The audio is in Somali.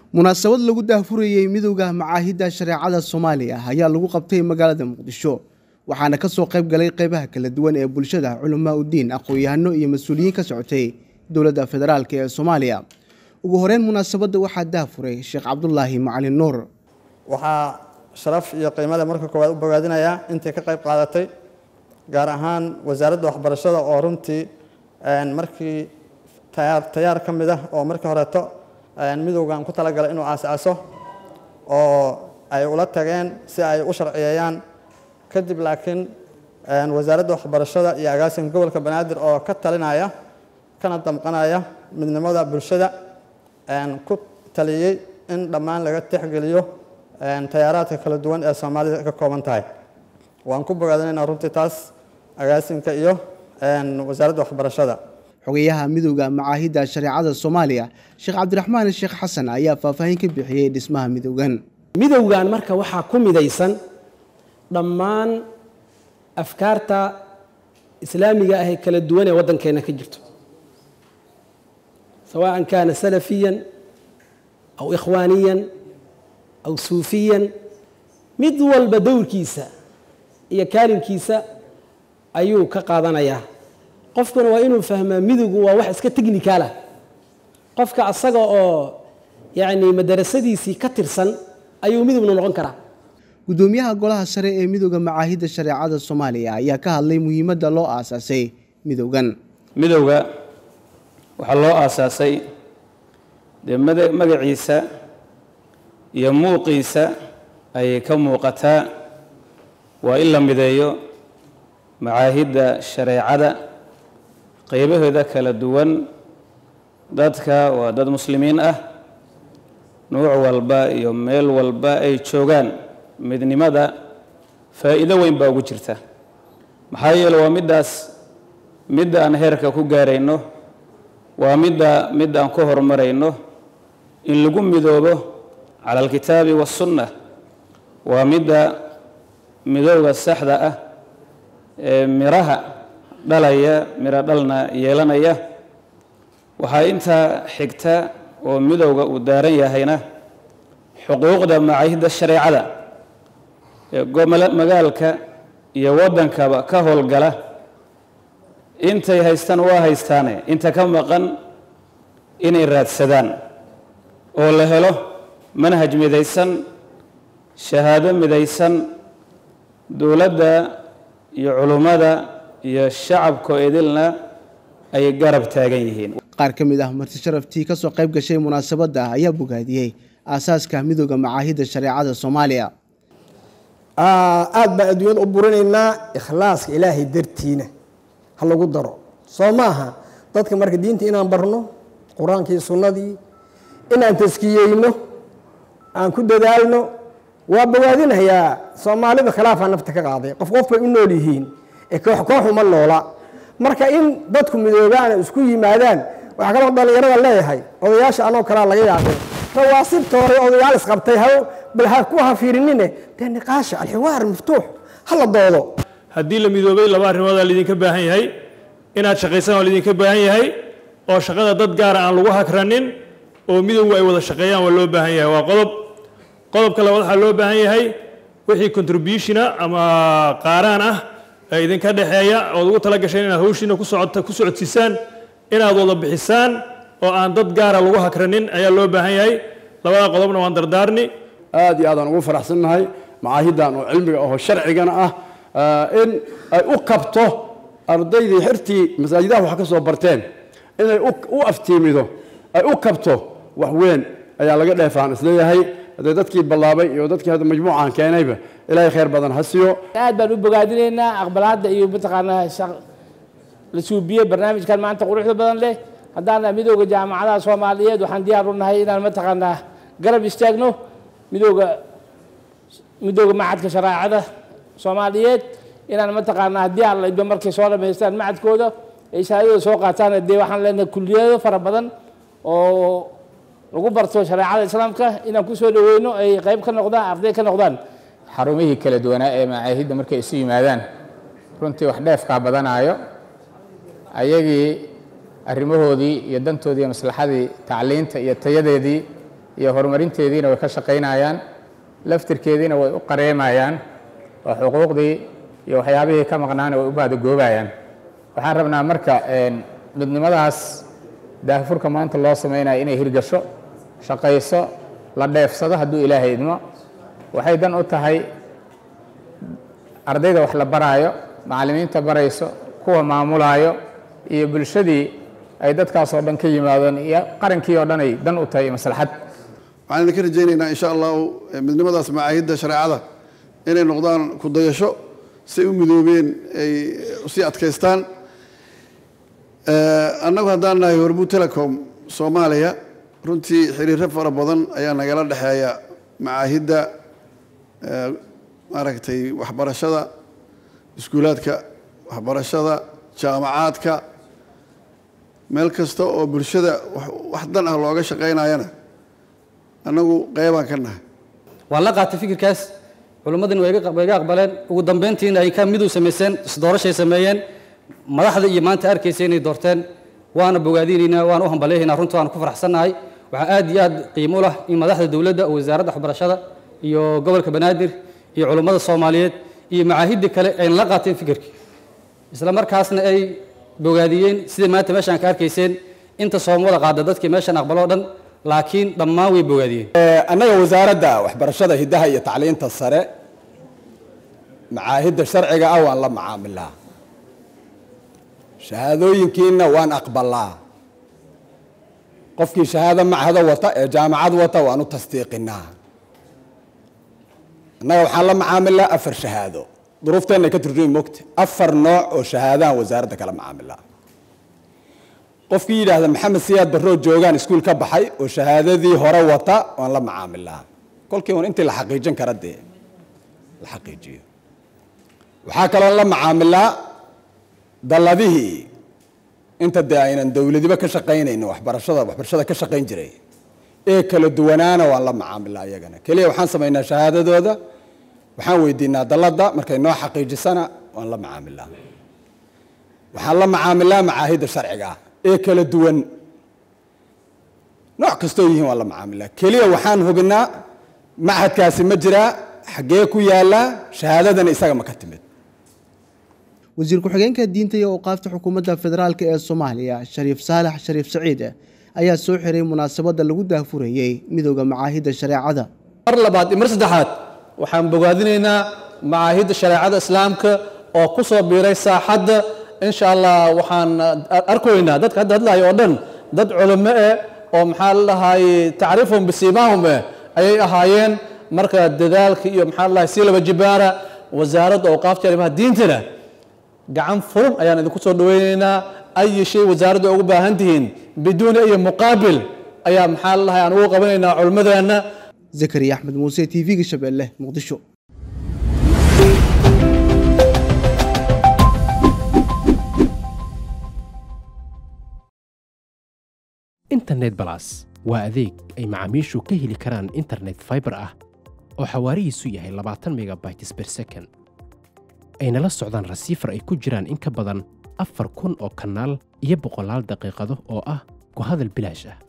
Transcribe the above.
munaasabad lagu daahfurayey midowda macaahidda shareecada soomaaliya ayaa lagu qabtay magaalada muqdisho waxaana kasoo qayb galay qeybaha kala duwan ee bulshada culamaa udiin aqoon-yahano iyo mas-uuliyiin ka socotay dowladda federaalk ee soomaaliya ugu horeyn munaasabadda waxaa daahfuray sheekh cabdulaahi macalin nuur waxaa sharaf iyo qiimale marka koowaad u bogaadinayaa intay ka qayb qaadatay gaar ahaan wasaaradda waxbarashada oo runtii markii tayaar tayaar ka mid ah oo markii horeeto midowgan ku talagalay inuu aas-aaso oo ay ula tageen si ay u sharciyeeyaan kadib laakiin wasaaradda waxbarashada iyo agaasinka gobolka banaadir oo ka talinaya kana damqanaya midnimada bulshada ku taliyey in dhammaan laga tixgeliyo tayaaraadka kala duwan ee soomaalida ka kooban tahay waan ku bogaadinaynaa runtii taas agaasinka iyo wasaaradda waxbarashada xogayaha midowda macaahidda shareecada soomaaliya sheekh cabdiraxmaan sheekh xasan ayaa faahfaahin ka bixiyey dhismaha midowgan midowgan marka waxaa ku midaysan dhammaan afkaarta islaamiga ah ee kala duwan ee waddankeenna ka jirto sawaan kaana salafiyan aw ikhwaaniyan aw suufiyan mid walba dowrkiisa iyo kaalinkiisa ayuu ka qaadanayaa qofkuna waa inuu fahmaa midowgu waa wax iska technicaalah qofka asaga oo yacni madarasadiisii ka tirsan ayuu midowna noqon karaa guddoomiyaha golaha sare ee midowda macaahidda shareecada soomaaliya ayaa ka hadlay muhiimadda loo aasaasay midowgan midowga waxaa loo aasaasay dee magaciisa iyo muuqiisa ayay ka muuqataa waa in la mideeyo macaahidda shareecada qeybaheeda kala duwan dadka waa dad muslimiin ah nuuc walba iyo meel walba ay joogaan midnimada faa'iido weyn baa ugu jirta maxaa yeele waa middaas midda aan heerka ku gaarayno waa midda midda aan ku horumarayno in lagu midoobo cala alkitaabi waassunna waa midda midowga saxda ah ee miraha dhalaya miro dhalna yeelanaya waxaa intaa xigta oo midowga uu daaran yahayna xuquuqda macaahidda shareecada ee magaalka iyo waddankaba ka howlgala intay haystaan waa haystaane inta ka maqan inay raadsadaan oo la helo manhaj midaysan shahaado midaysan dowladda iyo culummada iyo shacabkoo idilna ay garab taagan yihiin qaar ka mid ah marti sharaftii ka soo qayb gashay munaasabadda ayaa bogaadiyey aasaaska midowda macaahidda shareecada soomaaliya aad baan adduunyada u burinaynaa ikhlaaska ilaahay dartiina ha lagu daro soo maaha dadka marka diinta inaan barno qur-aankii sunnadii inaan taskiyeyno aan ku dadaalno waa bogaadinayaa soomaalida khilaafaa nafta ka qaaday qof qof bay u nool yihiin ee koox koox uma noola marka in dadku midoobaan isku yimaadaan waxaa kaloo dhallinyarada leeyahay odayaasha anoo kalaa laga yaabay rawaasibta hore odayaal isqabtay ha bal ha ku hafiirinine dee niqaasha alxiwaar maftuux ha la doodo haddii la midoobay laba arrimoodaa laydinka baahan yahay inaad shaqaysaan waa laydinka baahan yahay oo shaqada dad gaara aan lagu hakranin oo midowgu ay wada shaqeeyaan waa loo baahan yahay waa qodob qodobka labaad waxaa loo baahan yahay wixii contributiona ama qaaraan ah ee idinka dhexeeya ood ugu tala gasheen inaad hawshiina ku socota ku socodsiisaan inaad wada bixisaan oo aan dad gaara lagu hakranin ayaa loo baahan yahay labada qodobna waan dardaarni aad iyo aadaan ugu faraxsannahay macaahiddan oo cilmiga aho sharcigana ah in ay u kabto ardaydii xirtii masaajidaha wax ka soo barteen inay u aftiimido ay u kabto wax weyn ayaa laga dheefaan isleeyahay haddee dadkii ballaabay iyo dadkii hadda majmuucan keenayba ilaahay khayr badan ha siiyo aad baan u bogaadinaynaa aqbalaadda iyo mataqaanaa la suubiyey barnaamijkan maanta quruxda badan leh haddaan midowda jaamacadaha soomaaliyeed waxaan diyaar u nahay inaan mataqaanaa garab istaagno midowda midowda macadka shareecada soomaaliyeed inaan mataqaanaa haddii alla idba markay soo dhamaystaan macadkooda ay shahaadada soo qaataan dee waxaan leenahay kulliyado fara badan oo lagu barto shareecada islaamka inaan kusoo dhaweyno ay qayb ka noqdaan arday ka noqdaan xarumihii kala duwanaa ee macaahidda markay isu yimaadaan runtii wax dheefkaa badanaayo ayagii arrimahoodii iyo dantoodii iyo maslaxadii tacliinta iyo tayadeedii iyo horumarinteediina way ka shaqaynayaan laftirkeediina way u qareemayaan oo xuquuqdii iyo waxyaabihii ka maqnaana way u baadagoobayaan waxaan rabnaa marka midnimadaas daahfurka maanta loo samaynayo inay hirgasho shaqayso la dheefsado hadduu ilaahay idmo waxay dan u tahay ardayda wax la baraayo macallimiinta barayso kuwa maamulaayo iyo bulshadii ay dadkaasoo dhan ka yimaadeen iyo qarankii oo dhan ay dan u tahay maslaxad waxaan idinka rajaynaynaa insha allahu midnimadaas macaahidda shareecada inay noqdaan ku dayasho say u midoobeen ay usii adkaystaan annagu haddaan nahay hormuud telecom soomaaliya runtii xiriiro fara badan ayaa nagala dhexeeya macaahidda maaragtay waxbarashada iskuulaadka waxbarashada jaamacaadka meel kasta oo bulshada wax dan ah looga shaqaynayana annagu qeybaan ka nahay waan la qaatay fikirkaas culimmadina way iga aqbaleen ugu dambeyntiina ay ka midow samayseen isdoorashay sameeyeen madaxda iyo maanta arkaysa inay doorteen waana bogaadinaynaa waana u hambaleehaynaa runta waana ku faraxsannahay waxaa aad iyo aad qiimo u lah in madaxda dowladda oo wasaaradda waxbarashada iyo gobolka banaadir iyo culummada soomaaliyeed iyo macaahidda kale ayna la qaateen fikirkii isla markaasna ay bogaadiyeen sida maanta meeshaan ka arkayseen inta soomada qaada dadkii meeshaan aqbaloo dhan laakiin dhammaan way bogaadiyeen annaga wasaaradda waxbarashada hiddaha iyo tacliinta sare macaahidda sharciga ah waan la macaamilaa shahaadooyinkiina waan aqbalaa qofkii shahaado machado wata ee jaamacad wata waan u tasdiiqinaa annaga waxaan la macaamilaa afar shahaado duruufteenna ka turjumi mogta afar nooc oo shahaadaan wasaaradda kala macaamilaa qofkii yidhaahda maxamed siyaad barroo joogaan iskuul ka baxay oo shahaadadii hore wata waan la macaamilaa kolkii un intii la xaqiijin kara dee la xaqiijiyo waxaa kaloo la macaamilaa dalladihii inta dee aynan dowladiba ka shaqaynaynin waxbarashada waxbarashada ka shaqayn jiray ee kala duwanaana waan la macaamilaa iyagana keliya waxaan samaynaa shahaadadooda waxaan weydiinaa dalladda markay noo xaqiijisana waan la macaamilaa waxaan la macaamilaa macaahidda sharciga ah ee kala duwan nooc kastoo yihiin waan la macaamilaa keliya waxaan hubinaa machadkaasi ma jiraa xaggee ku yaallaa shahaadadana isaga ma ka timid wasiir ku-xigeenka diinta iyo awqaafta xukuumadda federaalk ee soomaaliya shariif saalax shariif saciid ayaa soo xiray munaasabadda lagu daahfurayey midooda macaahidda shareecada mar labaad iyo mar saddexaad waxaan bogaadinaynaa macaahidda shareecada islaamka oo ku soo biiray saaxadda insha allah waxaan arkaynaa dadka hadda hadlayo oo dhan dad culimo eh oo maxaa la dhahay tacriifhum bisiimaahum eh ayay ahaayeen marka dadaalka iyo maxaa la dhahay sii laba jibaara wasaaradda awqaafta arrimaha diintana gacan furan ayaan idinku soo dhaweynaynaa ayi shay wasaaradda ugu baahan tihiin biduuni ayi muqaabil ayaa maxaa la dhahay aan ugu qabanaynaa culimmadeenna zakariya axmed muuse t v-ga shabeelle muqdisho internet balas waa adeeg ay macaamiishu ka heli karaan internet fiber ah oo xawaarihiisu yahay labaatan megabytes per second ayna la socdaan rasiifar ay ku jiraan in ka badan afar kun oo kanaal iyo boqolaal daqiiqado oo ah ku hadal bilaash ah